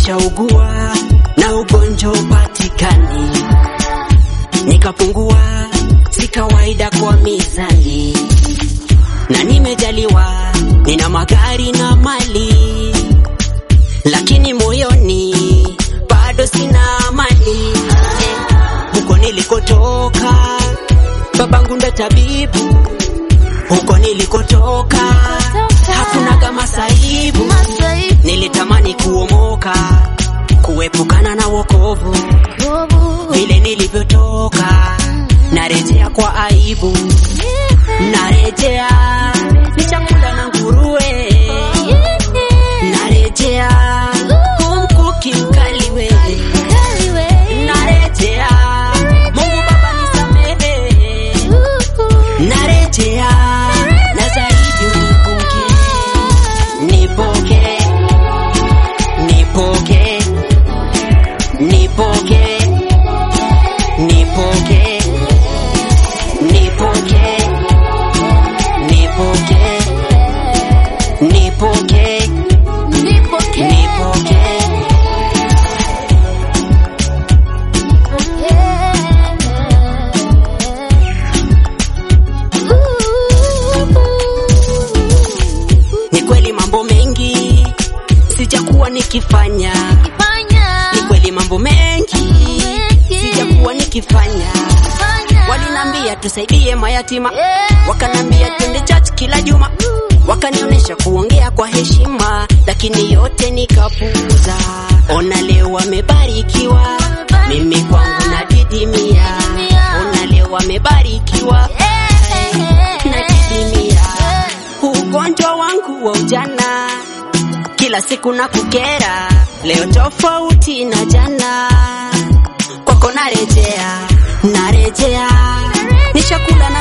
nishaugua na ugonjwa upatikani, nikapungua, si kawaida kwa mizani, na nimejaliwa, nina magari na mali, lakini moyoni bado sina amani. Huko nilikotoka, babangu ndo tabibu, huko nilikotoka hakuna kama saibu. Nilitamani kuomoka, kuepukana na wokovu, vile nilivyotoka, narejea kwa aibu, narejea ni chakula na nguruwe, narejea kumkuki mkali wewe, narejea Mungu Baba nisamehe, narejea na zaidi unipunge, nipoke, nipoke, nipoke, nipoke, nipoke, nipoke, nipoke, nipoke. Ni kweli mambo mengi sijakuwa nikifanya, ni kweli mambo mengi sijakuwa nikifanya. Walinambia tusaidie mayatima, wakanambia twende church kila juma, wakanionyesha kuongea kwa heshima, lakini yote nikapuuza. Ona leo wamebarikiwa, mimi kwangu nadidimia. Ona leo wamebarikiwa, nadidimia. Ugonjwa wangu wa ujana kila siku na kukera, leo tofauti na jana. Kwako narejea, narejea, nishakula na